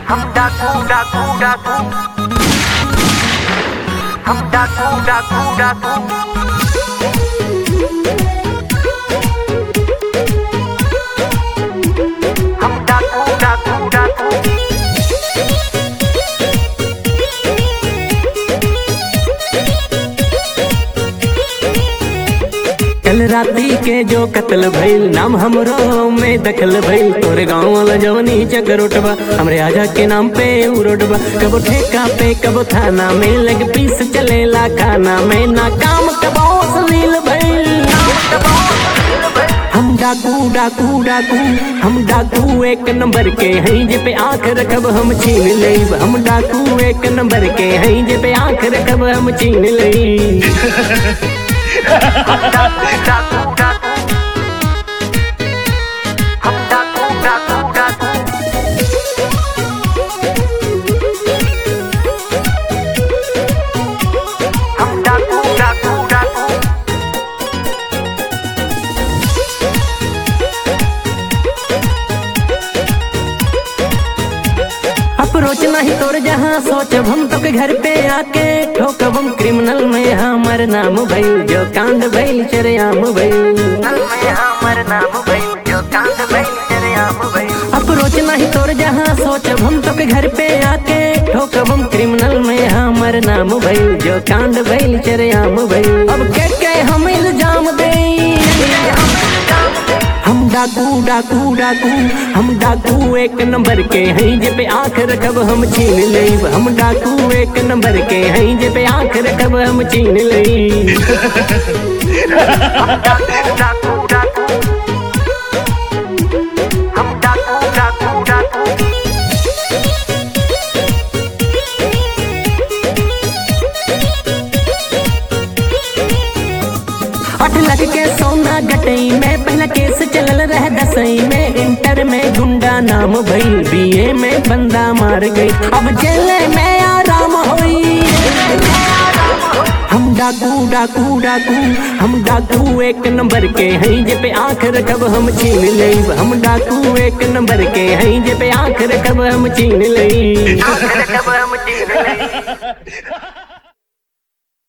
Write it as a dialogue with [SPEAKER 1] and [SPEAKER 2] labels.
[SPEAKER 1] हम डाकू डाकू डाकू हम डाकू डाकू डाकू हम डाकू डाकू डाकू
[SPEAKER 2] कल राती के जो कत्ल भइल नाम हमरो में दखल भइल तोरे गाँव वाला जवनी चक्कर उठबा हमरे आजा के नाम पे उ रोडबा कबो ठेका पे कबो थाना में लग पीस चलेला खाना में ना काम कबो सलील भइल हम डाकू डाकू डाकू हम डाकू एक नंबर के हैं जे पे आंख रखब हम छीन लेब हम डाकू एक नंबर के हैं जे पे आंख रखब हम छीन लेब
[SPEAKER 1] डाकू डाकू डाकू हम डाकू डाकू डाकू हम डाकू डाकू डाकू
[SPEAKER 2] अप्रोच नहीं तोर जहाँ सोचब हम तो के घर पे आके ठोकब हम क्रिमिनल में हमर नाम भइल जो कांड भइल चरेआम भइल
[SPEAKER 1] नल में हमर नाम भइल जो कांड भइल तेरे आम भइल
[SPEAKER 2] अप्रोच नहीं तोर जहाँ सोचब हम तो के घर पे आके ठोकब हम क्रिमिनल में हमर नाम भइल जो कांड भइल चरेआम भइल अब के के हम इल्जाम दे हम डाकू डाकू डाकू हम डाकू एक नंबर के हैं जे पे आंख रखब हम छीन लेब हम डाकू एक नंबर के हैं जे पे आंख रखब हम छीन लेब
[SPEAKER 1] डाकू डाकू डाकू हम डाकू डाकू डाकू
[SPEAKER 2] आठ लाख के सोना गटई में पहला केस चलल रह दसई में इंटर में गुंडा नाम भइल बीए में बंदा मार गई अब जेल में आराम होई हम डाकू डाकू डाकू हम डाकू एक नंबर के हैं जे पे आंख रखब हम छीन लेब हम डाकू एक नंबर के हैं जे पे आंख रखब हम छीन लेब
[SPEAKER 1] आखिर कब हम जीत गए